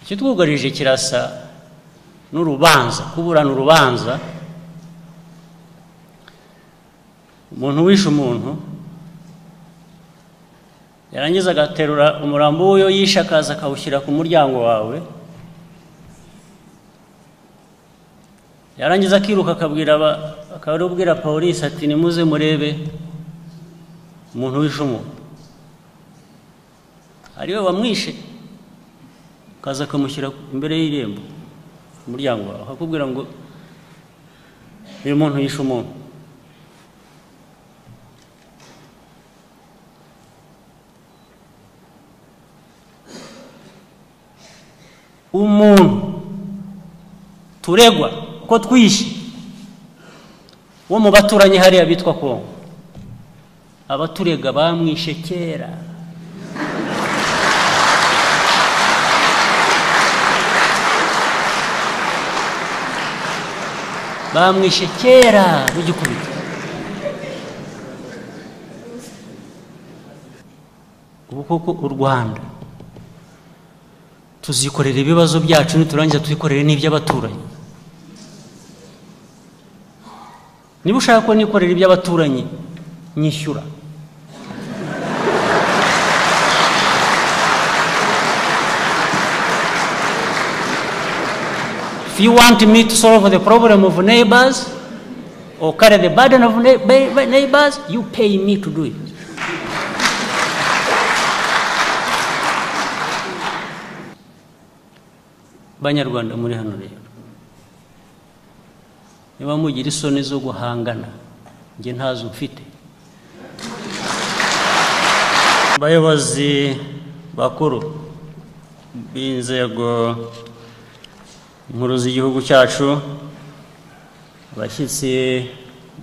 icyo twugarije kirasa n'urubanza kuburana urubanza umuntu wishe umuntu yarangiza agaterura umurambo w'uwo yishe akaza akawushyira ku muryango wawe yarangiza akiruka akabwira akabwira polisi ati nimuze murebe umuntu wishe umuntu ariwe wamwishe akaza akamushyira imbere y'irembo ku muryango wawe akakubwira ngo uyu muntu yishe umuntu umuntu turegwa ko twishe wo mu baturanyi hariya bitwa kongo abaturega bamwishe kera bamwishe kera n'igikubito ubu koko u rwanda tuzikorera ibibazo byacu niturangiza twikorere n'iby'abaturanyi niba ushaka ko nikorera iby'abaturanyi nyishyura if you want me to solve the problem of neighbors or carry the burden of neighbors you pay me to do it banyarwanda muri hano rero niba mugira isoni zo guhangana njye ntazo mfite abayobozi bakuru b'inzego nkuru z'igihugu cyacu abashyitsi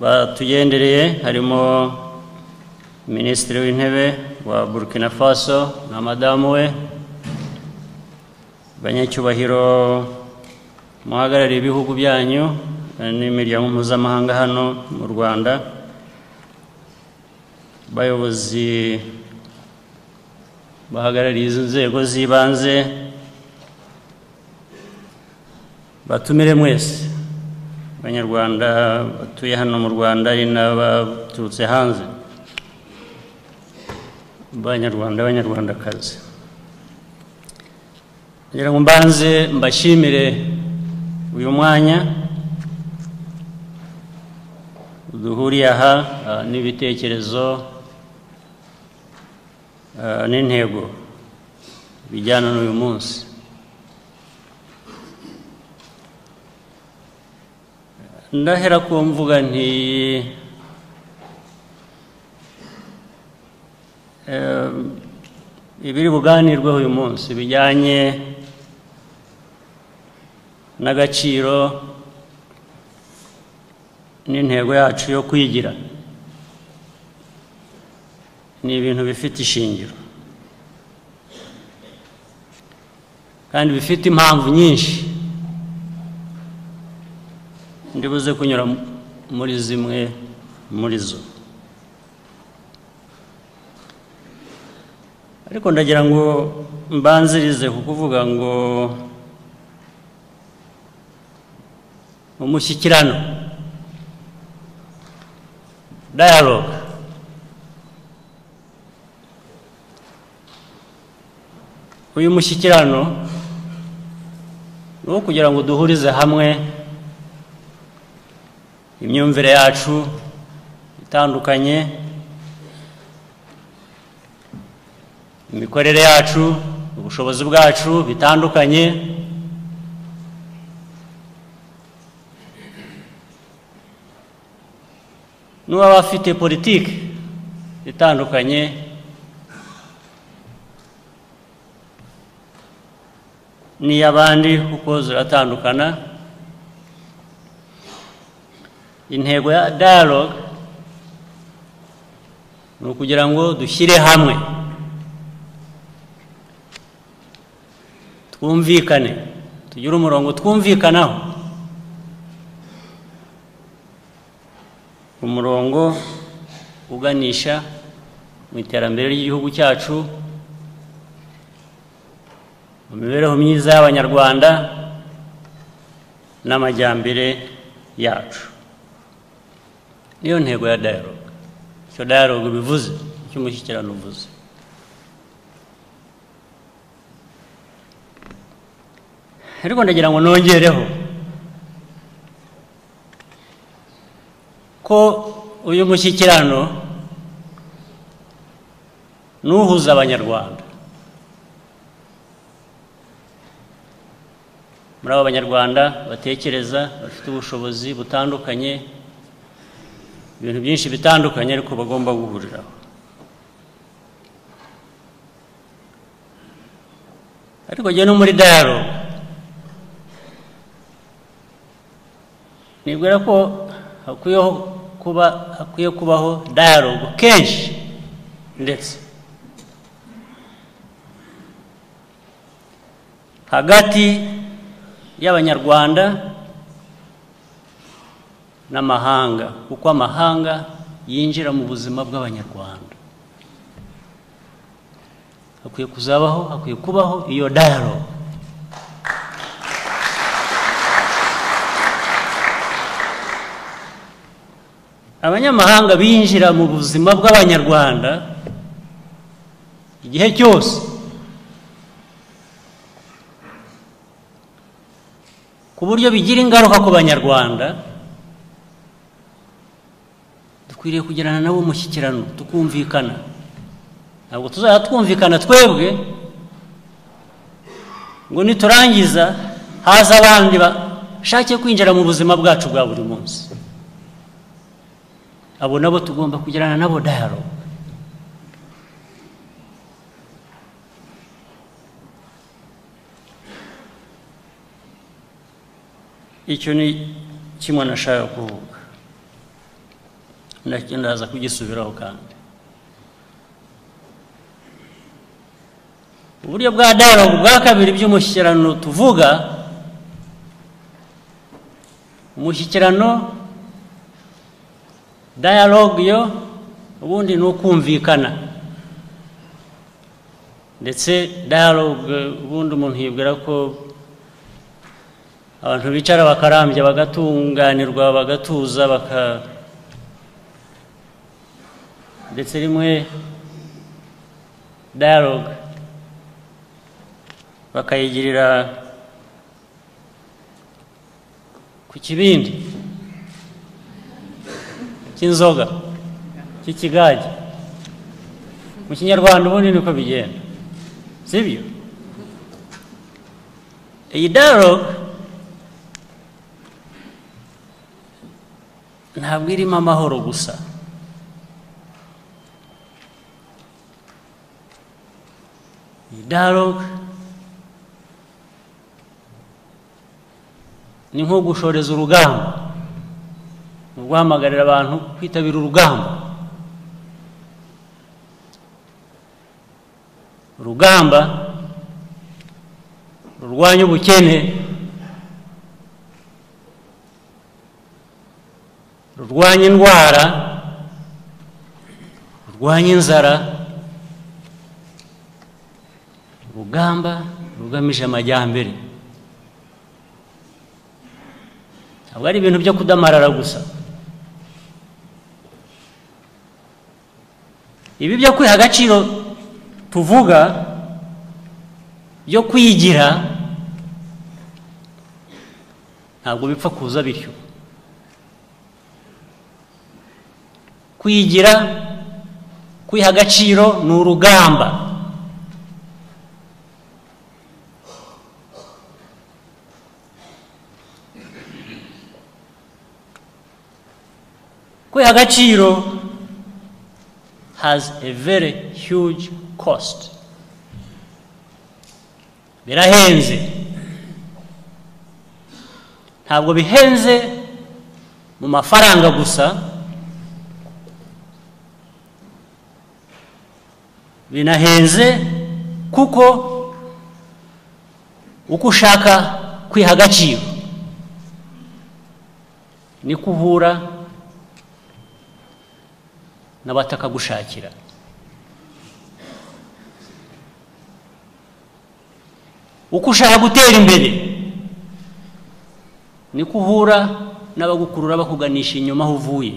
batugendereye harimo minisitiri w'intebe wa burkina faso na madamu we banyacyubahiro muhagarariye ibihugu byanyu n'imiryango mpuzamahanga hano mu rwanda abayobozi bahagarariye izo nzego z'ibanze batumire mwese abanyarwanda batuye hano mu rwanda ari n'abaturutse hanze abanyarwanda b'abanyarwandakazi ngira ngo mbanze mbashimire uyu mwanya duhuriye aha n'ibitekerezo n'intego bijyana n'uyu munsi ndahera ku mvuga nti ibiri buganirweho uyu munsi bijyanye n'agaciro n'intego yacu yo kwigira ni ibintu bifite ishingiro kandi bifite impamvu nyinshi ndibuze kunyura muri zimwe muri zo ariko ndagira ngo mbanzirize kukuvuga ngo umushyikirano dialogue uyu mushyikirano ni uwo kugira ngo duhurize hamwe imyumvire yacu itandukanye imikorere yacu ubushobozi bwacu bitandukanye n'uw'abafite politiki itandukanye n'iy'abandi kuko ziratandukana intego ya dialogue ni ukugira ngo dushyire hamwe twumvikane tugire umurongo twumvikanaho umurongo uganisha mu iterambere ry'igihugu cyacu mu mibereho myiza y'abanyarwanda n'amajyambere yacu niyo ntego ya dialogue icyo dialogue bivuze icyo umushyikirano uvuze ariko ndagira ngo nongereho ko uyu mushyikirano n'uhuza abanyarwanda muri abo banyarwanda batekereza bafite ubushobozi butandukanye ibintu byinshi bitandukanye ariko bagomba guhuriraho ariko njye no muri dialogue nibwira ko hakwiyeho kuba hakwiye kubaho dialogue kenshi ndetse hagati y'abanyarwanda n'amahanga kuko amahanga yinjira mu buzima bw'abanyarwanda hakwiye kuzabaho hakwiye kubaho iyo dialogue abanyamahanga binjira mu buzima bw'abanyarwanda igihe cyose ku buryo bigira ingaruka ku banyarwanda dukwiriye kugirana nabo umushyikirano tukumvikana ntabwo tuzajya twumvikana twebwe ngo niturangiza haza abandi bashakiye kwinjira mu buzima bwacu bwa buri munsi abo nabo tugomba kugirana nabo dayaro icyo ni kimwe nashaka kuvuga ndaza kugisubiraho kandi uburyo bwa dayaro bwa kabiri by'umushyikirano tuvuga umushyikirano dialogue yo ubundi ni ukumvikana ndetse dialogue ubundi umuntu yibwira ko abantu bicara bakarambya bagatunganirwa bagatuza baka ndetse rimwe dialogue bakayigirira ku kibindi cy'inzoga cy'ikigage mu kinyarwanda ubundi niko bigenda sibyo iyi dialogue ntabwo irimo amahoro gusa iyi dialogue ni nko gushoreza urugamba ni uguhamagarira abantu kwitabira urugamba urugamba rurwanya ubukene rurwanya indwara rurwanya inzara urugamba rugamije amajyambere ntabwo ari ibintu byo kudamarara gusa ibi byo kwiha agaciro tuvuga byo kwigira ntabwo bipfa kuza bityo kwigira kwiha agaciro ni urugamba kwiha agaciro has a very huge cost birahenze ntabwo bihenze mu mafaranga gusa binahenze kuko uko ushaka kwiha agaciro niko uhura n'abatakagushakira uko ushaka gutera imbere niko uhura n'abagukurura bakuganisha inyuma aho uvuye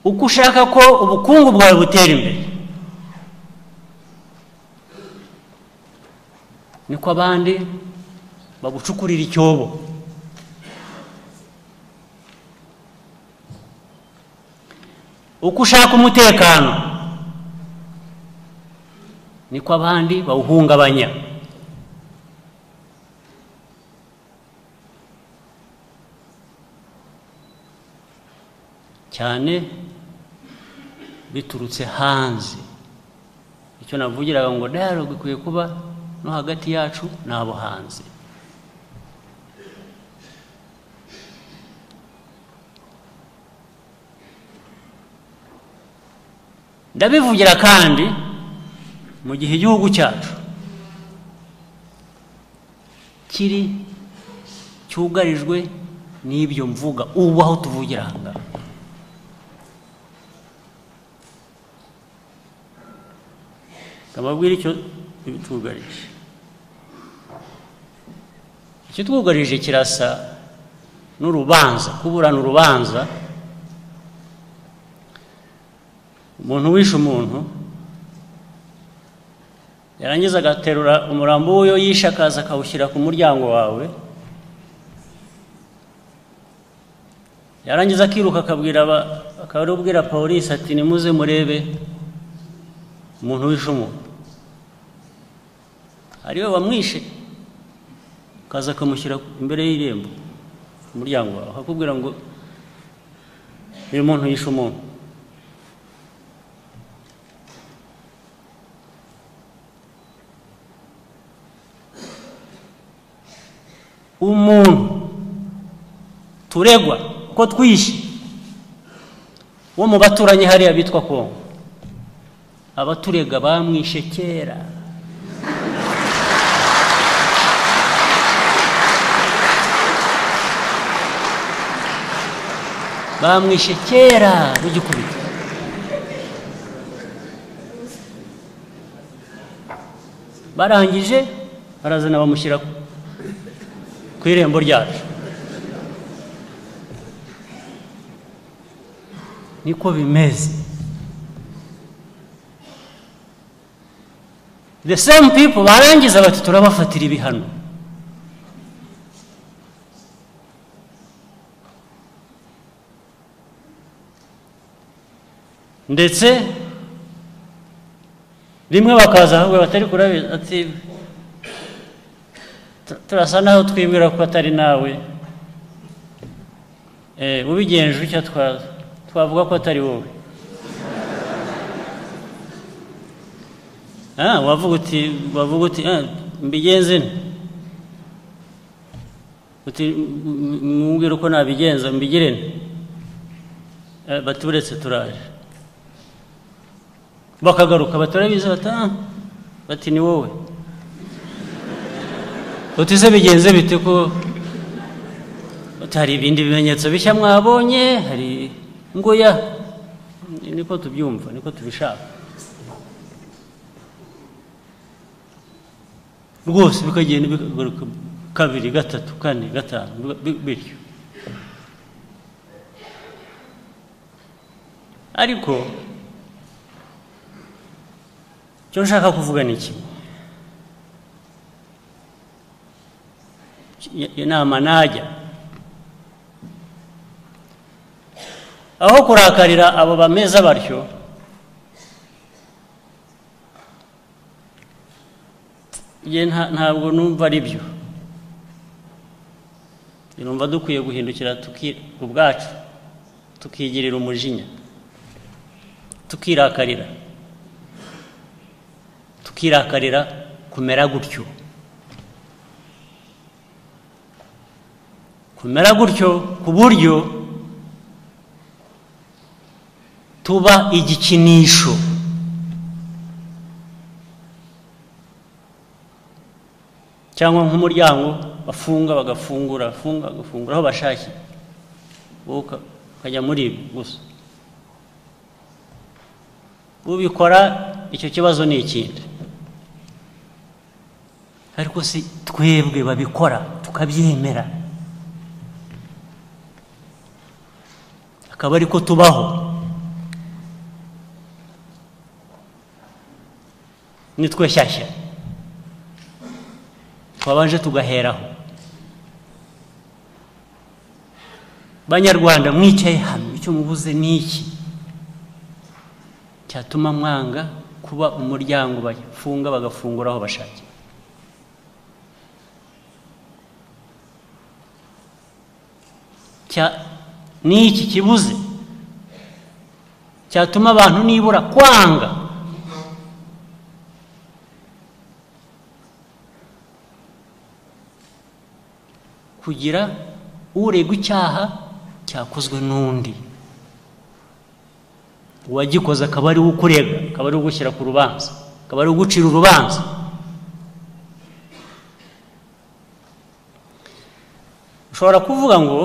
uko ushaka ko ubukungu bwawe butera imbere niko abandi bagucukurira icyobo uko ushaka umutekano niko abandi bawuhungabanya cyane biturutse hanze icyo navugiraga ngo dialogue ikwiye kuba no hagati yacu n'abo hanze ndabivugira kandi mu gihe igihugu cyacu kiri cyugarijwe n'ibyo mvuga ubu aho tuvugira aha ngaha nkababwira icyo twugarije icyo twugarije kirasa n'urubanza kuburana urubanza umuntu wishe umuntu yarangiza agaterura umurambo w'uyo yishe akaza akawushyira ku muryango wawe yarangiza akiruka akabwira akabwira polisi ati nimuze murebe umuntu wishe umuntu ariwe wamwishe akaza akamushyira imbere y'irembo ku muryango wawe akakubwira ngo uyu muntu yishe umuntu umuntu turegwa ko twishe wo mu baturanyi hariya bitwa kongo abaturega bamwishe kera bamwishe kera rugikubita barangije barazana bamushyira ku irembo ryacu niko bimeze the same people barangiza bati turabafatira ibihano ndetse rimwe bakaza ahubwo batari kurabizi ati turasa naho twibwira ko atari nawe ubigenje icyo twavuga ko atari wowe wavuga uti wavuga uti mbigenze uti mwubwire uko nabigenza mbigire bati uretse turaje bakagaruka baturabizi bati ni wowe uti se bigenze bite ko hari ibindi bimenyetso bishya mwabonye hari ngoya niko tubyumva niko tubishaka rwose bikagenda bigaruka kabiri gatatu kane gatanu bityo ariko icyo nshaka kuvuga ni kimwe inama najya aho kurakarira abo bameza batyo ntabwo numva ari byo numva dukwiye guhindukira ku bwacu tukigirira umujinya tukirakarira tukirakarira kumera gutyo kumera gutyo ku buryo tuba igikinisho cyangwa nk'umuryango bafunga bagafungura bafunga bagafungura aho bashakiye wowe ukajya muri ibi gusa ubikora icyo kibazo ni ikindi ariko si twebwe babikora tukabyemera akaba ariko tubaho nitwe shyashya twabanje tugaheraho banyarwanda mwicaye hano icyo mubuze ni iki cyatuma mwanga kuba umuryango bafunga bagafungura aho bashakiye cya- ni iki kibuze cyatuma abantu nibura kwanga kugira uregwa icyaha cyakozwe n'undi uwagikoze akaba ari we ukurega akaba ari we ugushyira ku rubanza akaba ari we ugucira urubanza ushobora kuvuga ngo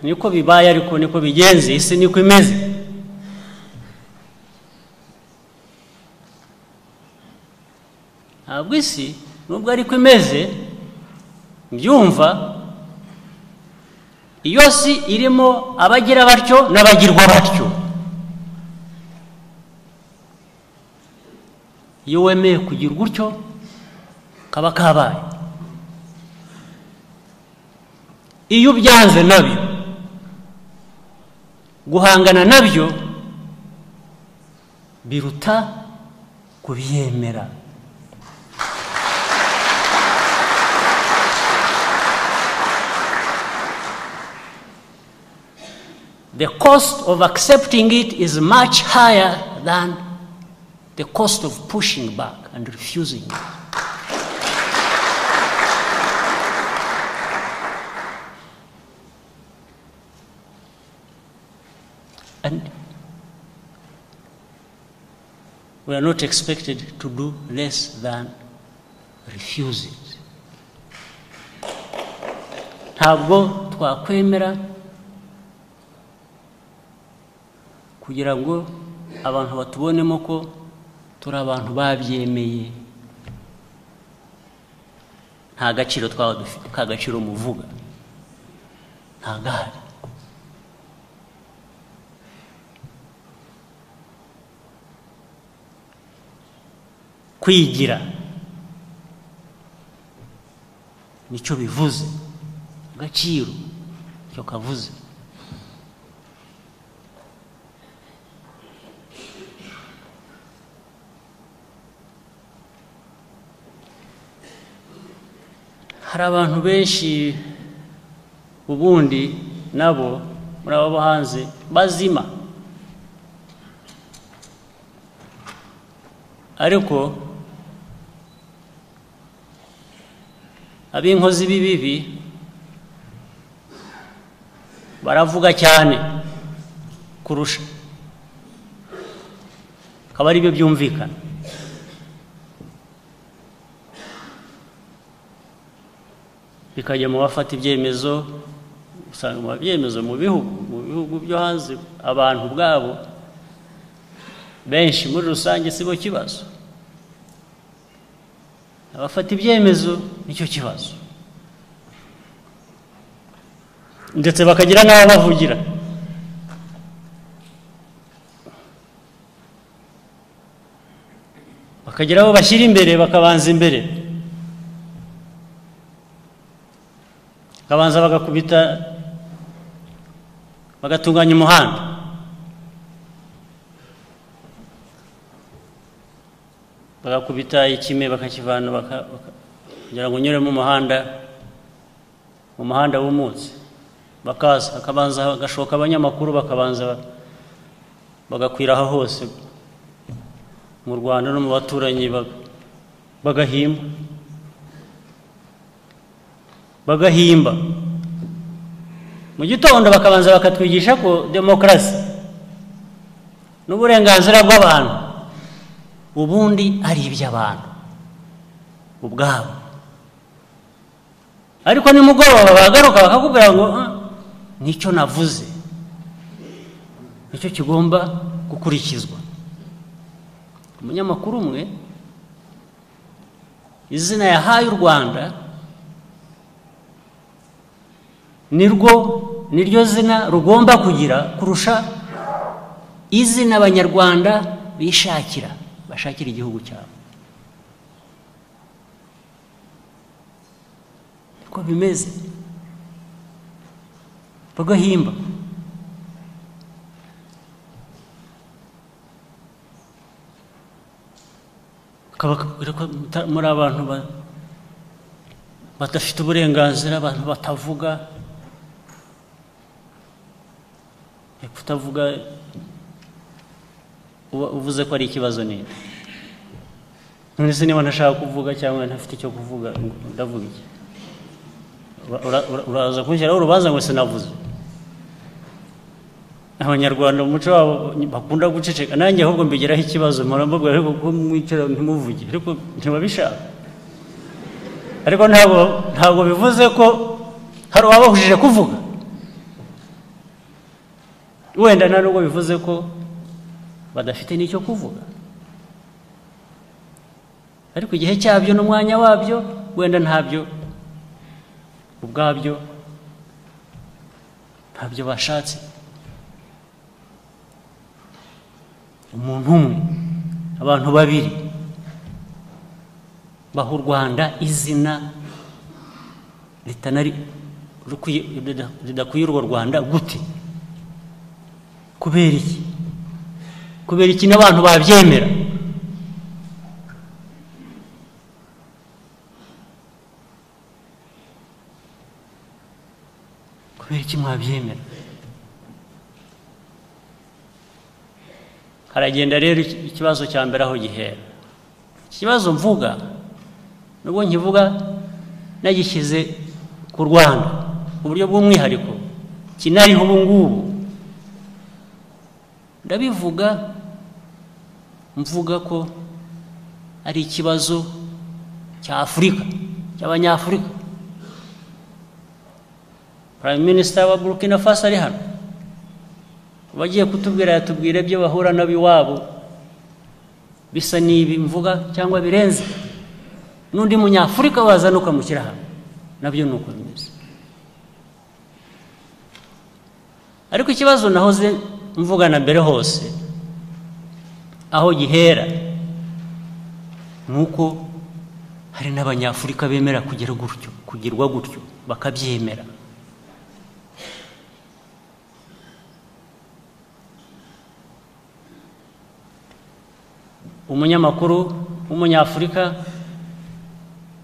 niko bibaye ariko niko bigenze isi niko imeze ntabwo isi nubwo ariko imeze mbyumva iyo si irimo abagira batyo n'abagirwa batyo iyo wemeye kugira gutyo kaba kabaye iyo ubyanze nabyo guhangana nabyo biruta kubyemera the cost of accepting it is much higher than the cost of pushing back and refusing it. And we are not expected to do less than refuse it. ntabwo twakwemera kugira ngo abantu batubonemo ko turi abantu babyemeye nta gaciro twaba dufite ka gaciro muvuga nta gahari kwigira nicyo bivuze agaciro icyo kavuze hari abantu benshi ubundi nabo muri abo bo hanze bazima ariko ab'inkozi b'ibibi baravuga cyane kurusha akaba ari byo byumvikana bikajya mu bafata ibyemezo usanga mu byemezo mu bihugu mu bihugu byo hanze abantu ubwabo benshi muri rusange si bo kibazo abafata ibyemezo nicyo kibazo ndetse bakagira n'aho bavugira bakagira abo bashyira imbere bakabanza imbere bakabanza bagakubita bagatunganya umuhanda bagakubita ikime bakakivana baka- baka- kugira ngo unyure mu muhanda mu muhanda w'umutse bakaza hakabanza hagashoka abanyamakuru bakabanza ba- bagakwira aho hose mu rwanda no mu baturanyi baga- bagahimba bagahimba mu gitondo bakabanza bakatwigisha ko demokarasi n'uburenganzira bw'abantu ubundi ari iby'abantu ubwabo ariko nimugoroba bagaruka bakakubwira ngo "Ah, nicyo navuze nicyo kigomba gukurikizwa umunyamakuru umwe izina yahaye u rwanda nirwo niryo zina rugomba kugira kurusha izina abanyarwanda bishakira bashakira igihugu cyabo uko bimeze bagahimba bakababwira ko muta- muri abantu ba- badafite uburenganzira abantu batavuga Eh, kutavuga uba uvuze ko ari ikibazo nini none se niba ntashaka kuvuga cyangwa ntafite icyo kuvuga ndavuga iki Ura- ura- ura- uraza kunshyiraho urubanza ngo sinavuze abanyarwanda mu muco wabo bakunda guceceka nanjye ahubwo mbigiraho ikibazo mpora mbabwira ariko ko mwicara ntimuvuge ariko ntibabishaka ariko ntabwo ntabwo bivuze ko hari uwabahujije kuvuga wenda nta nubwo bivuze ko badafite n'icyo kuvuga ariko igihe cyabyo n'umwanya wabyo wenda ntabyo ubwabyo ntabyo bashatse umuntu umwe abantu babiri baha u rwanda izina ritanari rukwiye- rida- ridakwiye urwo rwanda gute kubera iki kubera iki n'abantu babyemera kubera iki mwabyemera haragenda rero iki- ikibazo cya mbere aho gihera iki kibazo mvuga nubwo nkivuga nagishyize ku rwanda mu buryo bw'umwihariko kinariho ubu ngubu ndabivuga mvuga ko ari ikibazo cya afurika cy'abanyafurika prime minister wa burkina faso ari hano abagiye kutubwira yatubwira ibyo bahura nabo iwabo bisa n'ibi mvuga cyangwa birenze n'undi munyafurika wazana ukamushyira hamwe nabyo ni uko bimeze ariko ikibazo nahoze mvuga na mbere hose aho gihera ni uko hari n'abanyafurika bemera kugira gutyo kugirwa gutyo bakabyemera umunyamakuru w'umunyafurika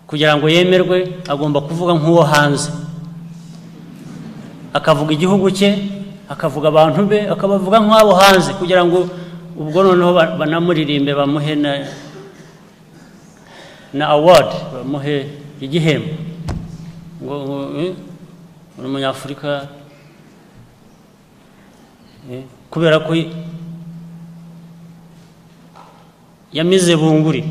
kugira ngo yemerwe agomba kuvuga nk'uwo hanze akavuga igihugu cye akavuga abantu be akabavuga nk'abo hanze kugira ngo ubwo noneho ba- banamuririmbe bamuhe na na award bamuhe igihembo ngo ngo, eh, uri umunyafurika eh, kubera ko yamize bunguri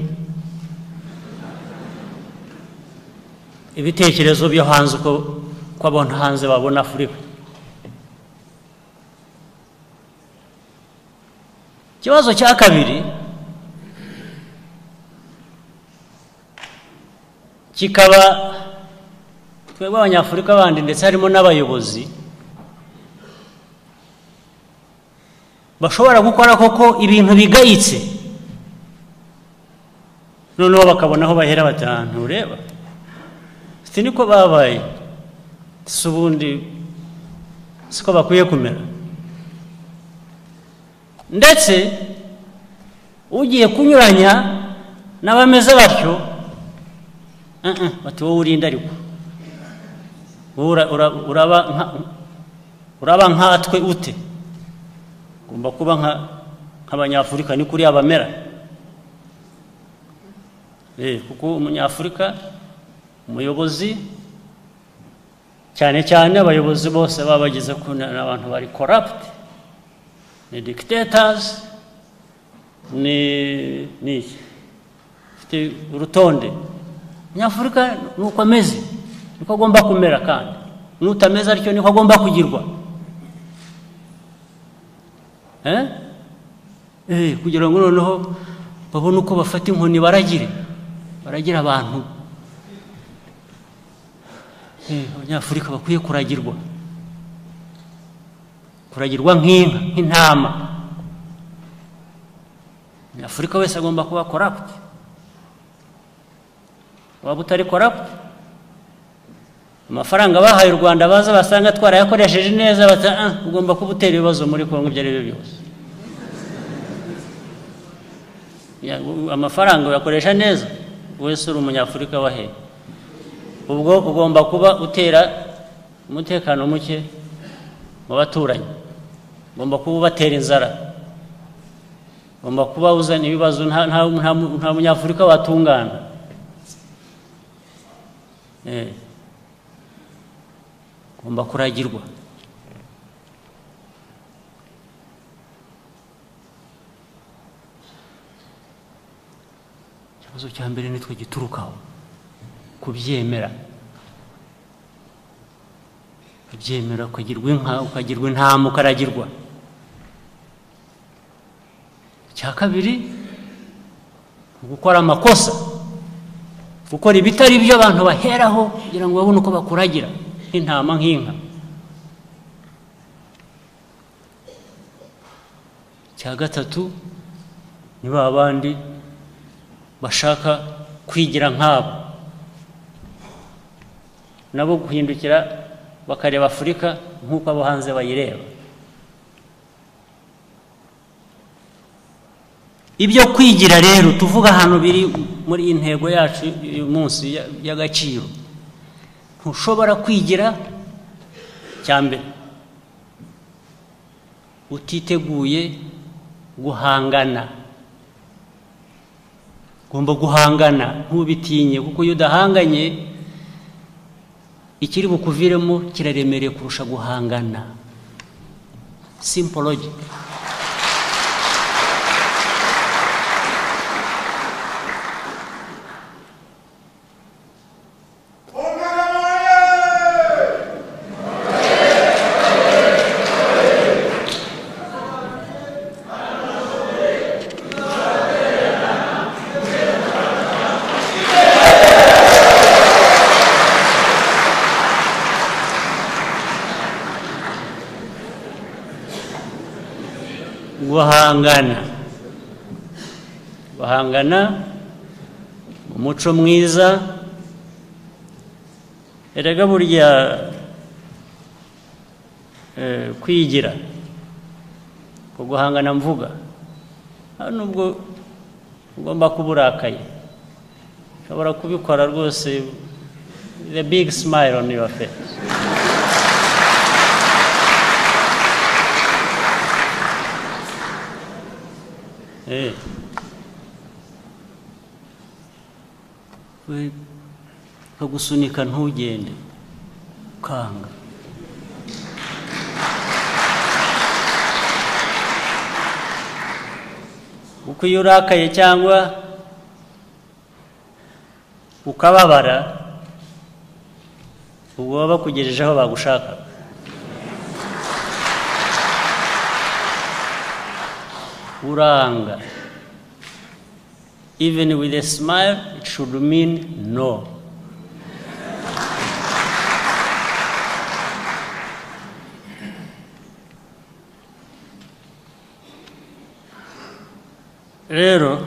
ibitekerezo byo hanze uko ko abona hanze babona afurika ikibazo cya kabiri kikaba twebwe abanyafurika bandi ndetse harimo n'abayobozi bashobora gukora koko ibintu bigayitse noneho bakabona aho bahera bati "Ah, ntureba si niko babaye si ubundi siko bakwiye kumera ndetse ugiye kunyuranya n'abameze batyo "Ah, ah, bati wowe urinde ariko wowe ura- ura- uraba nka- uraba nkatwe ute ugomba kuba nka- nk'abanyafurika ni kuriya bamera Eh, kuko umunyafurika umuyobozi cyane cyane abayobozi bose baba bageze ku ni abantu bari corrupt ni dictators ni ni iki? ufite urutonde umunyafurika ni uko ameze niko agomba kumera kandi n'utameze atyo niko agomba kugirwa eh? Eh, kugira ngo noneho babone uko bafata inkoni baragire baragira abantu Eh, abanyafurika bakwiye kuragirwa kuragirwa nk'inka nk'intama umunyafurika wese agomba kuba corrupt waba utari corrupt amafaranga bahaye u rwanda baza basanga twarayakoresheje neza bata "Ah, ugomba kuba utera ibibazo muri kongo ibyo ari byo byose Ya, u- amafaranga uyakoresha neza wese uri umunyafurika wahe ubwo ugomba kuba utera umutekano muke mu baturanyi ugomba kuba ubatera inzara ugomba kuba uzana ibibazo nta, nta, nta, nta munyafurika watungana Eh. ugomba kuragirwa ikibazo cya mbere nitwe giturukaho kubyemera kubyemera ukagirwa inka ukagirwa intama ukaragirwa icya kabiri gukora amakosa gukora ibitari byo abantu baheraho kugira ngo babone uko bakuragira nk'intama nk'inka icya gatatu ni ba bandi bashaka kwigira nkabo nabo guhindukira bakareba afurika nk'uko abo hanze bayireba ibyo kwigira rero tuvuga hano biri muri iyi ntego yacu uyu munsi ya- y'agaciro ntushobora kwigira cya mbere utiteguye guhangana ugomba guhangana ntubitinye kuko iyo udahanganye ikiri bukuviremo kiraremereye kurusha guhangana simple logic guhangana guhangana umuco mwiza erega burya eh, kwigira ku guhangana mvuga nta nubwo ugomba kuba urakaye ushobora kubikora rwose the big smile on your face Eh. We kagusunika ntugende ukanga kuko iyo urakaye cyangwa ukababara ubwo baba bakugejeje aho bagushakaga uranga even with a smile it should mean no rero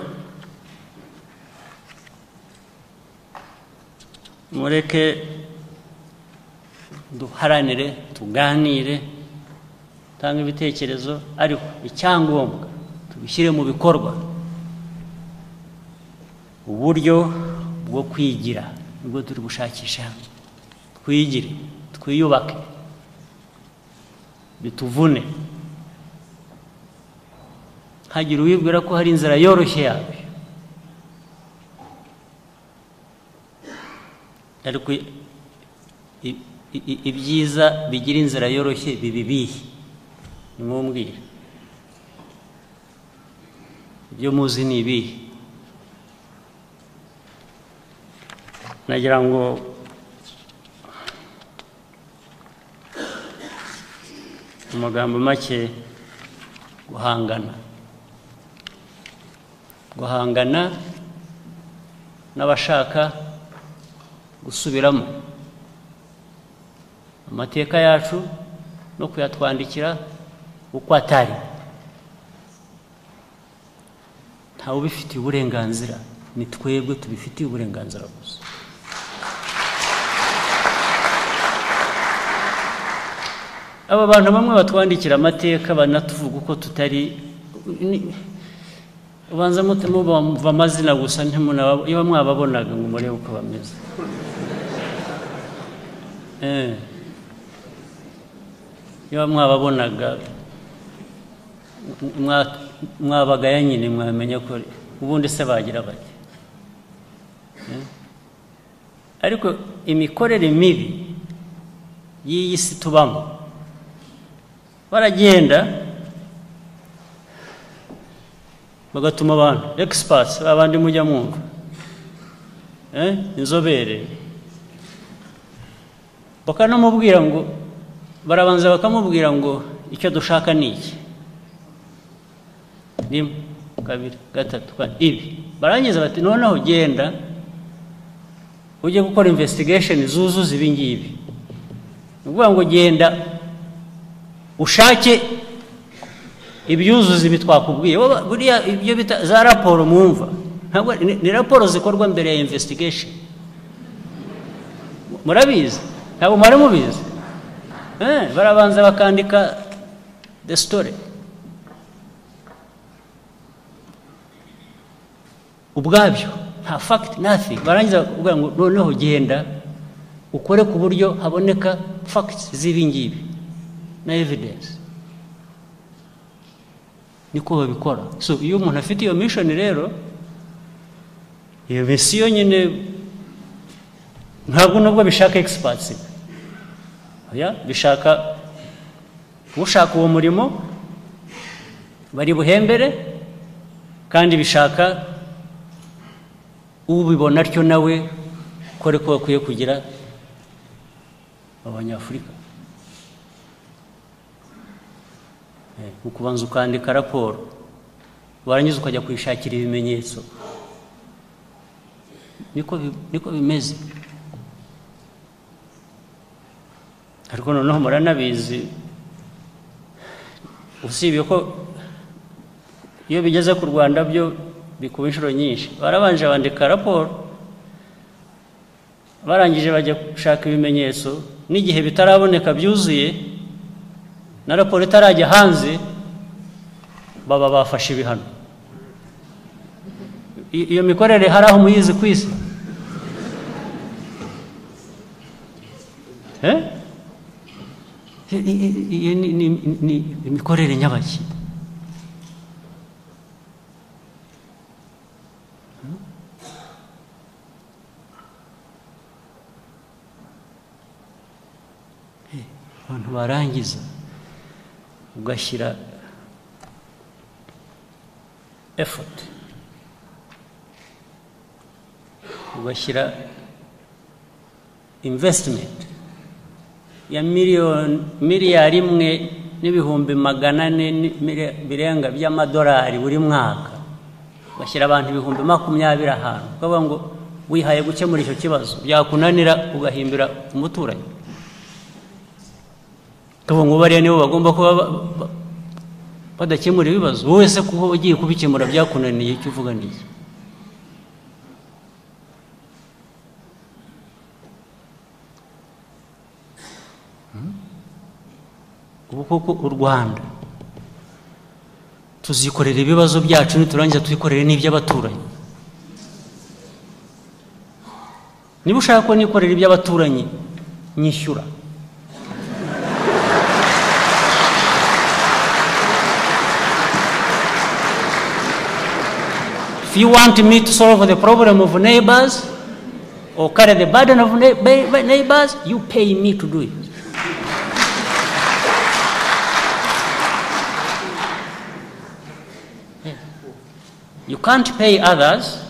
mureke duharanire tuganire tanga ibitekerezo ariko icyangombwa tubishyire mu bikorwa uburyo bwo kwigira nibwo turi gushakisha twigire twiyubake bituvune hagira uwibwira ko hari inzira yoroshye yabyo ariko i- i- i- ibyiza bigira inzira yoroshye biba ibihe nimwumbwire ibyo muzi ni ibihe nagira ngo mu magambo make guhangana guhangana n'abashaka gusubiramo amateka yacu no kuyatwandikira uko atari ntawe ubifitiye uburenganzira ni twebwe tubifitiye uburenganzira gusa aba bantu bamwe batwandikira amateka banatuvuga uko tutari ni- ubanza mute muba amazina gusa ntimunaba iyo mwababonaga ngo murebe uko bameze Eh. iyo mwababonaga mwa- mwabagaya nyine mwamenya ko ubundi se bagira bati Eh. ariko imikorere mibi y'iyi si tubamo baragenda bagatuma abantu egisipatsi abandi mujya mwumva Eh, inzobere bakanamubwira ngo barabanza bakamubwira ngo icyo dushaka ni iki rimwe kabiri gatatu kane ibi barangiza bati noneho genda ujye gukora investigation zuzuza ibi ngibi ni ukuvuga ngo genda ushake ibyuzuza ibi twakubwiye wowe buriya ibyo bita za raporo mwumva ntabwo ni ni raporo zikorwa mbere ya investigation murabizi ntabwo mwari mubizi Eh, barabanza bakandika the story ubwabyo nta fact nothing barangiza bakakubwira ngo noneho genda ukore ku buryo haboneka facts z'ibi ngibi na evidence niko babikora so iyo umuntu afite iyo mission rero iyo misiyo nyine ntabwo nubwo bishaka experts oya bishaka ushaka uwo murimo bari buhembere kandi bishaka ubibona atyo nawe ko ariko bakwiye kugira abanyafurika Eh, ukubanza ukandika raporo warangiza ukajya kuyishakira ibimenyetso niko bi- niko bimeze ariko noneho muranabizi usibye ko iyo bigeze ku rwanda byo bikuba inshuro nyinshi barabanje bandika raporo barangije bajya gushaka ibimenyetso n'igihe bitaraboneka byuzuye na raporo itarajya hanze baba bafashe ibihano I- iyo mikorere hari aho muyizi ku isi Eh? I- i- i- iyo ni- ni- ni imikorere nyabaki Eh, abantu barangiza ugashyira effort ugashyira investment ya miliyoni miliyari imwe n'ibihumbi magana ane ni- mire- birenga by'amadolari buri mwaka ugashyira abantu ibihumbi makumyabiri ahantu ukavuga ngo wihaye gukemura icyo kibazo byakunanira ugahimbira umuturanyi ukavuga ngo bariya nibo bagomba kuba ba- ba- badakemura ibibazo wowe se kuba ugiye kubikemura byakunaniye icyo uvuga ni iki ubu koko u rwanda tuzikorera ibibazo byacu niturangiza tubikorere n'iby'abaturanyi niba ushaka ko nikorera iby'abaturanyi nyishyura If you want me to solve the problem of neighbors or carry the burden of neigh- ba- ba- neighbors, you pay me to do it. Yeah. You can't pay others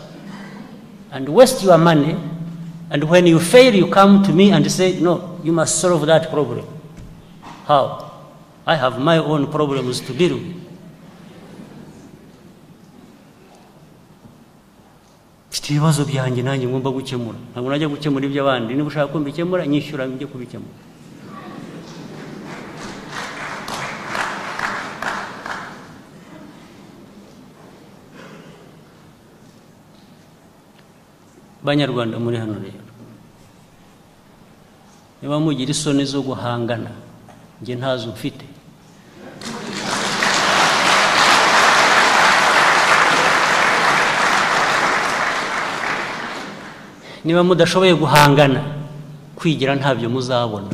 and waste your money, and when you fail, you come to me and say, No, you must solve that problem. How? I have my own problems to deal with. mfite ibibazo byanjye nanjye ngomba gukemura ntabwo najya gukemura iby'abandi niba ushaka ko mbikemura nyishyura njye kubikemura banyarwanda muri hano rero niba mugira isoni zo guhangana njye ntazo mfite niba mudashoboye guhangana kwigira ntabyo muzabona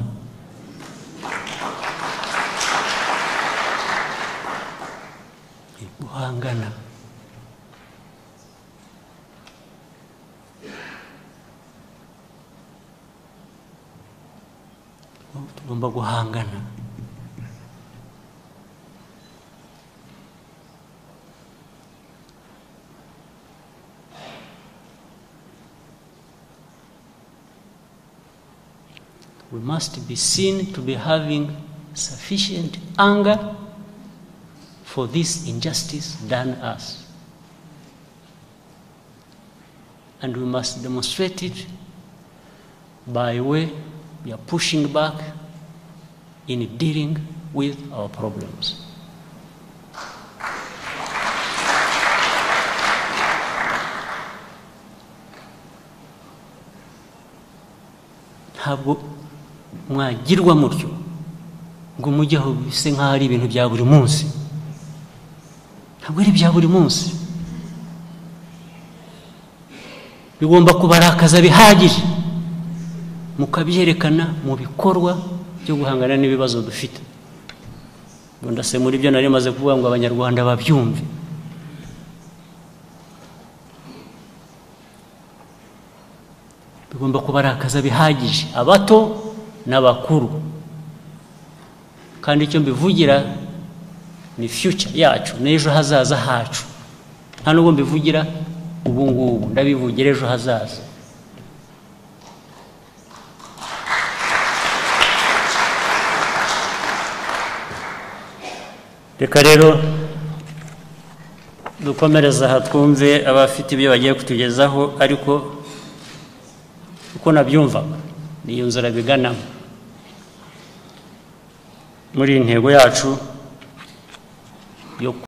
guhangana tugomba guhangana we must be seen to be having sufficient anger for this injustice done us. And we must demonstrate it by way we are pushing back in dealing with our problems. ntabwo mwagirwa mutyo ngo mujye aho bise nk'aho ari ibintu bya buri munsi ntabwo ari ibya buri munsi bigomba kubarakaza bihagije mukabyerekana mu bikorwa byo guhangana n'ibibazo dufite ndase muri byo nari maze kuvuga ngo abanyarwanda babyumve bigomba kubarakaza bihagije abato n'abakuru kandi icyo mbivugira ni fiyuca yacu n'ejo hazaza hacu nta nubwo mbivugira ubu ngubu ndabivugira ejo hazaza reka rero dukomereza aha twumve abafite ibyo bagiye kutugezaho ariko uko nabyumvaga ni iyo nzira biganamo muri iyi ntego yacu yo